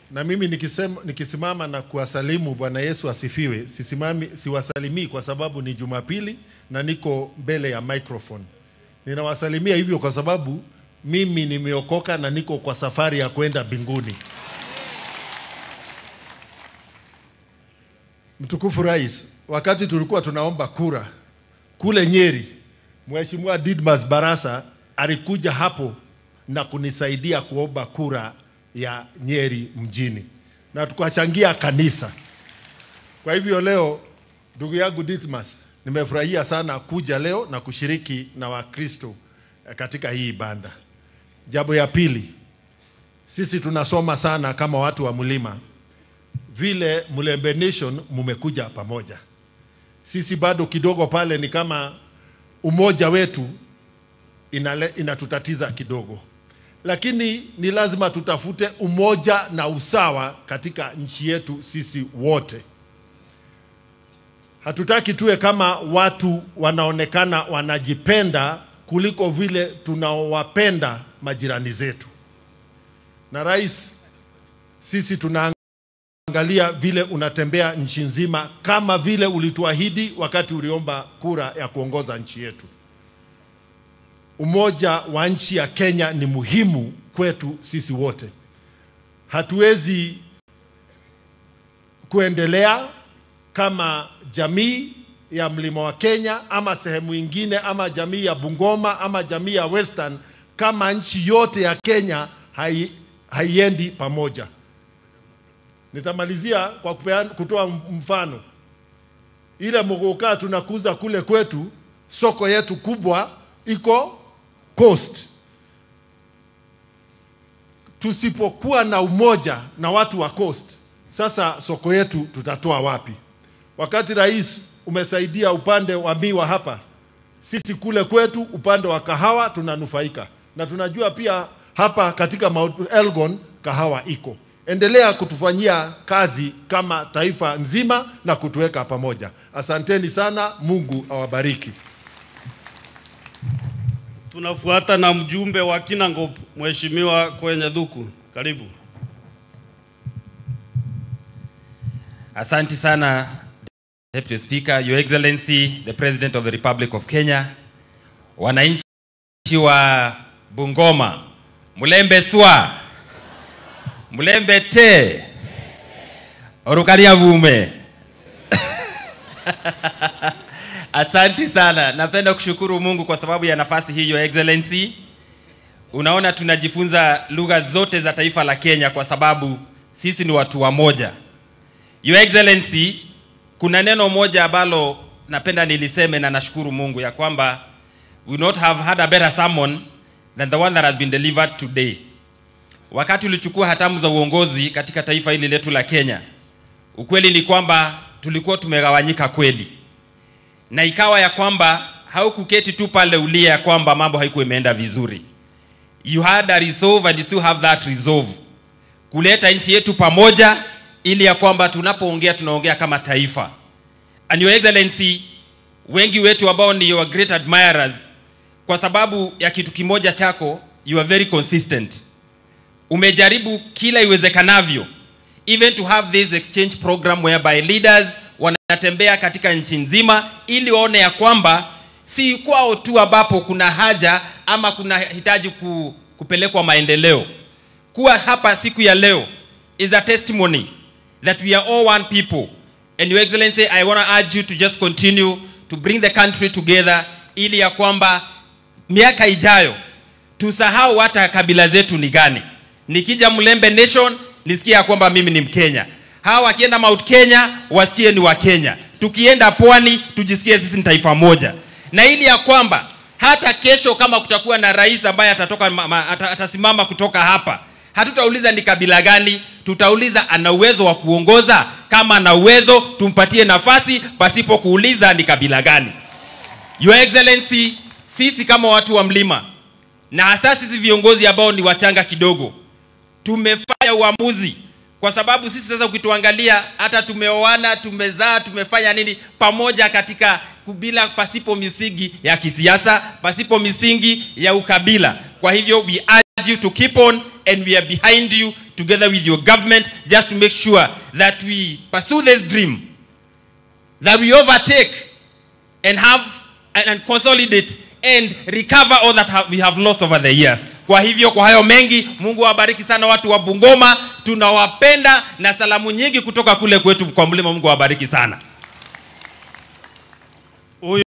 na mimi nikisema, nikisimama na kuwasalimu Bwana Yesu asifiwe, sisimami, siwasalimii kwa sababu ni Jumapili na niko mbele ya microphone. Ninawasalimia hivyo kwa sababu mimi nimeokoka na niko kwa safari ya kwenda mbinguni. Mtukufu Rais, wakati tulikuwa tunaomba kura kule Nyeri, Mheshimiwa Didmas Barasa alikuja hapo na kunisaidia kuomba kura ya Nyeri mjini na tukachangia kanisa. Kwa hivyo leo, ndugu yangu Didmas, nimefurahia sana kuja leo na kushiriki na Wakristo eh, katika hii ibada. Jambo ya pili, sisi tunasoma sana kama watu wa mlima vile Mlembe Nation mumekuja pamoja. Sisi bado kidogo pale ni kama umoja wetu inale, inatutatiza kidogo, lakini ni lazima tutafute umoja na usawa katika nchi yetu sisi wote. Hatutaki tuwe kama watu wanaonekana wanajipenda kuliko vile tunaowapenda majirani zetu. Na rais, sisi tuna angalia vile unatembea nchi nzima kama vile ulituahidi wakati uliomba kura ya kuongoza nchi yetu. Umoja wa nchi ya Kenya ni muhimu kwetu sisi wote. Hatuwezi kuendelea kama jamii ya mlima wa Kenya ama sehemu ingine ama jamii ya Bungoma ama jamii ya Western kama nchi yote ya Kenya hai, haiendi pamoja. Nitamalizia kwa kupeana, kutoa mfano. Ile mogoka tunakuza kule kwetu, soko yetu kubwa iko Coast. Tusipokuwa na umoja na watu wa Coast, sasa soko yetu tutatoa wapi? Wakati rais umesaidia upande wa miwa hapa, sisi kule kwetu upande wa kahawa tunanufaika, na tunajua pia hapa katika Mount Elgon kahawa iko endelea kutufanyia kazi kama taifa nzima na kutuweka pamoja. Asanteni sana, Mungu awabariki. Tunafuata na mjumbe wa Kinangop, Mheshimiwa Kwenye Dhuku, karibu. Asante sana Deputy Speaker, Your Excellency, the President of the Republic of Kenya, wananchi wa Bungoma, Mulembe Swa, Mulembe Te, Orukaria Vume. Asante sana. Napenda kushukuru Mungu kwa sababu ya nafasi hii, Your Excellency. Unaona tunajifunza lugha zote za taifa la Kenya kwa sababu sisi ni watu wamoja. Your Excellency, kuna neno moja ambalo napenda niliseme na nashukuru Mungu ya kwamba we would not have had a better sermon than the one that has been delivered today. Wakati ulichukua hatamu za uongozi katika taifa hili letu la Kenya, ukweli ni kwamba tulikuwa tumegawanyika kweli, na ikawa ya kwamba haukuketi tu pale ulia ya kwamba mambo haikuwa imeenda vizuri. You had a resolve and you still have that resolve kuleta nchi yetu pamoja ili ya kwamba tunapoongea tunaongea kama taifa. And your excellency, wengi wetu ambao ni your great admirers, kwa sababu ya kitu kimoja chako, you are very consistent. Umejaribu kila iwezekanavyo even to have this exchange program whereby leaders wanatembea katika nchi nzima ili waone ya kwamba si kwao tu ambapo kuna haja ama kuna hitaji ku, kupelekwa maendeleo. Kuwa hapa siku ya leo is a testimony that we are all one people. And your excellency, I want to urge you to just continue to bring the country together ili ya kwamba miaka ijayo tusahau hata kabila zetu ni gani. Nikija Mlembe Nation nisikie ya kwamba mimi ni Mkenya. Hawa wakienda Mount Kenya wasikie ni wa Kenya. Tukienda pwani tujisikie sisi ni taifa moja, na ili ya kwamba hata kesho kama kutakuwa na rais ambaye atatoka ma, ma, ata, atasimama kutoka hapa, hatutauliza ni kabila gani, tutauliza ana uwezo wa kuongoza. Kama ana uwezo, tumpatie nafasi pasipo kuuliza ni kabila gani. Your Excellency, sisi kama watu wa mlima na hasa sisi viongozi ambao ni wachanga kidogo, tumefanya uamuzi kwa sababu sisi sasa ukituangalia hata tumeoana tumezaa tumefanya nini pamoja katika bila pasipo misingi ya kisiasa pasipo misingi ya ukabila kwa hivyo we urge you to keep on and we are behind you together with your government just to make sure that we pursue this dream that we overtake and have and, and consolidate and recover all that have, we have lost over the years kwa hivyo kwa hayo mengi mungu awabariki sana watu wa bungoma tunawapenda na salamu nyingi kutoka kule kwetu kwa mlima mungu awabariki sana